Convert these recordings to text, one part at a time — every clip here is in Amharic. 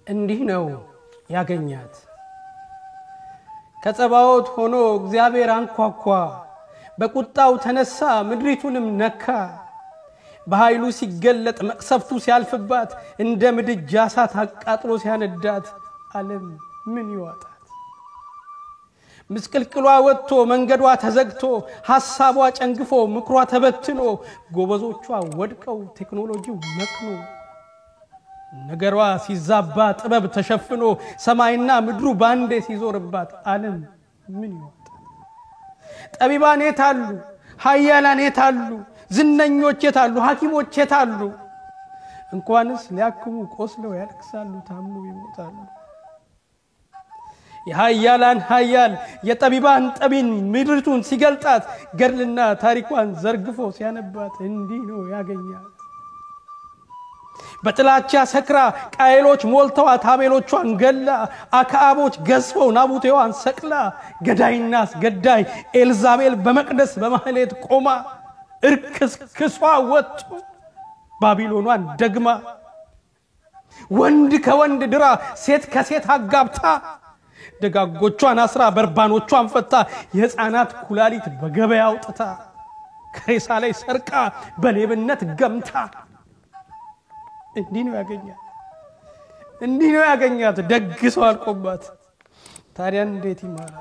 እንዲህ ነው ያገኛት። ከጸባዖት ሆኖ እግዚአብሔር አንኳኳ፣ በቁጣው ተነሳ ምድሪቱንም ነካ። በኃይሉ ሲገለጥ መቅሰፍቱ ሲያልፍባት እንደ ምድጃ እሳት አቃጥሎ ሲያነዳት ዓለም ምን ይዋጣት? ምስቅልቅሏ ወጥቶ መንገዷ ተዘግቶ ሐሳቧ ጨንግፎ ምክሯ ተበትኖ ጎበዞቿ ወድቀው ቴክኖሎጂው መክኖ ነገሯ ሲዛባ ጥበብ ተሸፍኖ ሰማይና ምድሩ ባንዴ ሲዞርባት ዓለም ምን ይወጣል? ጠቢባን የታሉ? ኃያላን የታሉ? ዝነኞች የታሉ? ሐኪሞች የታሉ? እንኳንስ ሊያክሙ ቆስለው ያለቅሳሉ፣ ታምነው ይሞታሉ። የኃያላን ኃያል የጠቢባን ጠቢን ምድሪቱን ሲገልጣት ገድልና ታሪኳን ዘርግፎ ሲያነባት እንዲህ ነው ያገኛት። በጥላቻ ሰክራ ቃየሎች ሞልተዋት አቤሎቿን ገላ አክዓቦች ገዝፈው ናቡቴዋን ሰቅላ ገዳይና አስገዳይ ኤልዛቤል በመቅደስ በማህሌት ቆማ እርክስክሷ ወጥቶ ባቢሎኗን ደግማ ወንድ ከወንድ ድራ ሴት ከሴት አጋብታ ደጋጎቿን አስራ በርባኖቿን ፈታ የሕፃናት ኩላሊት በገበያ አውጥታ ከሬሳ ላይ ሰርቃ በሌብነት ገምታ እንዲህ ነው ያገኛት። እንዲህ ነው ያገኛት። ደግ ሰው አልቆባት። ታዲያ እንዴት ይማራል?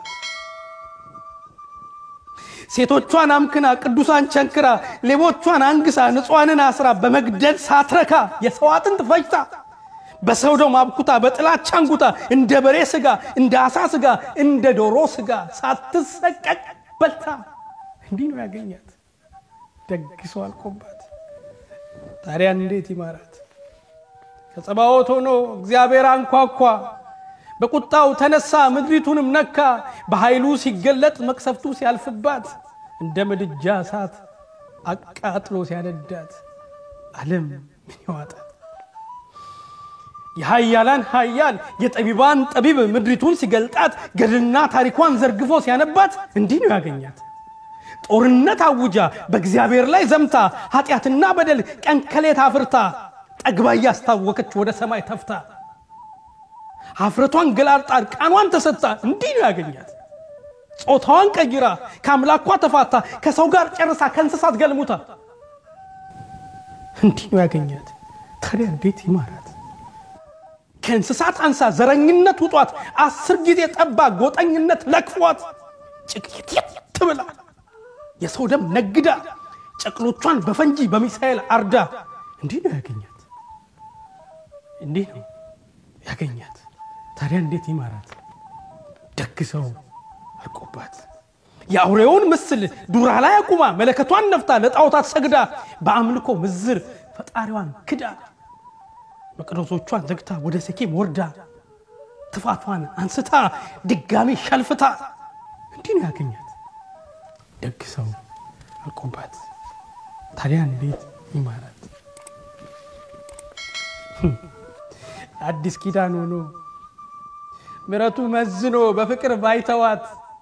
ሴቶቿን አምክና ቅዱሳን ቸንክራ ሌቦቿን አንግሳ ንጹሐንን አስራ በመግደል ሳትረካ የሰው አጥንት ፈጅታ በሰው ደም አብኩታ በጥላቻ አንጉታ እንደ በሬ ስጋ እንደ አሳ ስጋ እንደ ዶሮ ስጋ ሳትሰቀቅ በልታ እንዲህ ነው ያገኛት። ደግ ሰው አልቆባት። ታዲያ እንዴት ይማራት? ከጸባዖት ሆኖ እግዚአብሔር አንኳኳ፣ በቁጣው ተነሳ ምድሪቱንም ነካ። በኃይሉ ሲገለጥ መቅሰፍቱ ሲያልፍባት እንደ ምድጃ እሳት አቃጥሎ ሲያነዳት ዓለም ምን ይዋጣል? የኃያላን ኃያል የጠቢባን ጠቢብ ምድሪቱን ሲገልጣት ገድልና ታሪኳን ዘርግፎ ሲያነባት እንዲህ ነው ያገኛት። ጦርነት አውጃ በእግዚአብሔር ላይ ዘምታ ኃጢአትና በደል ቀን ከሌት አፍርታ ጠግባ እያስታወከች ወደ ሰማይ ተፍታ ሀፍረቷን ገላልጣ ቃኗን ተሰጥታ እንዲህ ነው ያገኛት። ጾታዋን ቀይራ ከአምላኳ ተፋታ ከሰው ጋር ጨርሳ ከእንስሳት ገልሙታ እንዲህ ነው ያገኛት። ታዲያ እንዴት ይማራት? ከእንስሳት አንሳ ዘረኝነት ውጧት አስር ጊዜ ጠባ ጎጠኝነት ለክፏት ጭቅየት ብላ የሰው ደም ነግዳ ጨቅሎቿን በፈንጂ በሚሳኤል አርዳ እንዲህ ነው ያገኛት። እንዲህ ነው ያገኛት። ታዲያ እንዴት ይማራት? ደግ ሰው አልቆባት የአውሬውን ምስል ዱራ ላይ አቁማ መለከቷን ነፍታ ለጣዖታት ሰግዳ በአምልኮ ምዝር ፈጣሪዋን ክዳ መቅደሶቿን ዘግታ ወደ ሴኬም ወርዳ ትፋቷን አንስታ ድጋሚ ሸልፍታ እንዲህ ነው ያገኛት። ደግ ሰው አልቆባት። ታዲያ እንዴት ይማራት? አዲስ ኪዳን ሆኖ ምሕረቱ መዝኖ በፍቅር ባይተዋት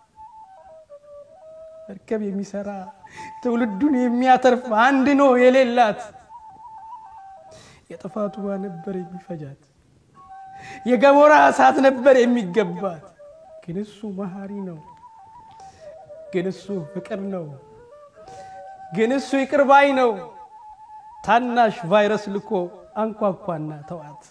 መርከብ የሚሰራ ትውልዱን የሚያተርፍ አንድ ነው የሌላት የጥፋቱ ውሃ ነበር የሚፈጃት የገሞራ እሳት ነበር የሚገባት። ግን እሱ መሐሪ ነው። ግን እሱ ፍቅር ነው። ግን እሱ ይቅር ባይ ነው። ታናሽ ቫይረስ ልኮ አንኳኳና ተዋት።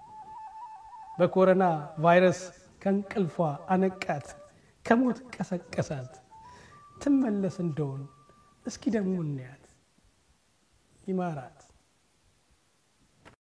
በኮሮና ቫይረስ ከእንቅልፏ አነቃት፣ ከሞት ቀሰቀሳት። ትመለስ እንደሆን እስኪ ደግሞ እናያት። ይማራት